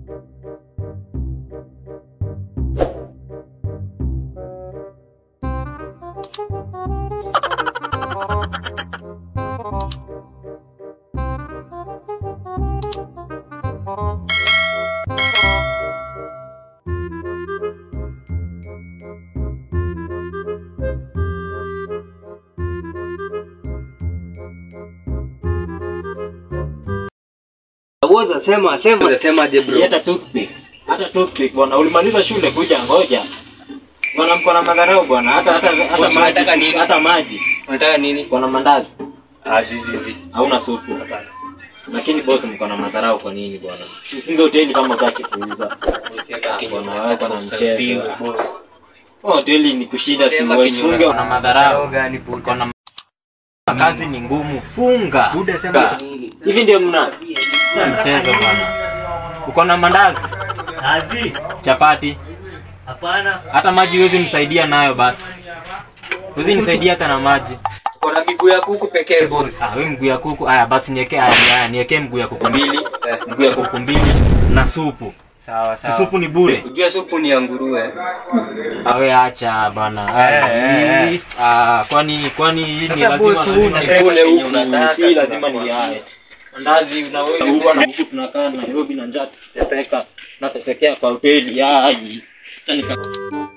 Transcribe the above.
Woza sema sema sema je bro. Hata toothpick. Hata toothpick bwana, ulimaliza shule kuja ngoja. Bwana mko na madharau bwana, hata hata hata Boss, unataka maji, nini? hata maji. Unataka nini? Uko na mandazi, Ah zizi zizi. hauna supu. Lakini boss mko na madharau kwa nini bwana? Ufunge hoteli kama utaki kuuza. Bwana wewe kuna mchezo. Oh, hoteli ni kushinda si Sema wewe. kinyume. Funge una madharau. gani buda? Uko na kazi ni ngumu. Funga. Buda sema Hivi ndio mna mchezo bwana. Uko na mandazi, Azi. chapati, Hapana. hata maji huwezi nisaidia nayo basi. Huwezi nisaidia hata na maji. Kuna miguu ya kuku pekee boss. Ah, wewe mguu ya kuku. Haya basi niwekee haya, haya niwekee mguu ya kuku mbili, mguu ya kuku mbili na supu. Sawa Si supu ni bure. Unajua supu ni ya nguruwe. Awe acha bana. Ah, hii- Ah, kwani kwani hii ni Sasa lazima boss, lazima unasema nikule kenye huku, unataka. si lazima ni yae. Mandazi unaweza huko na huku tunakaa Nairobi na njaa tuteseka. Natesekea kwa hoteli. Ai. Acha nika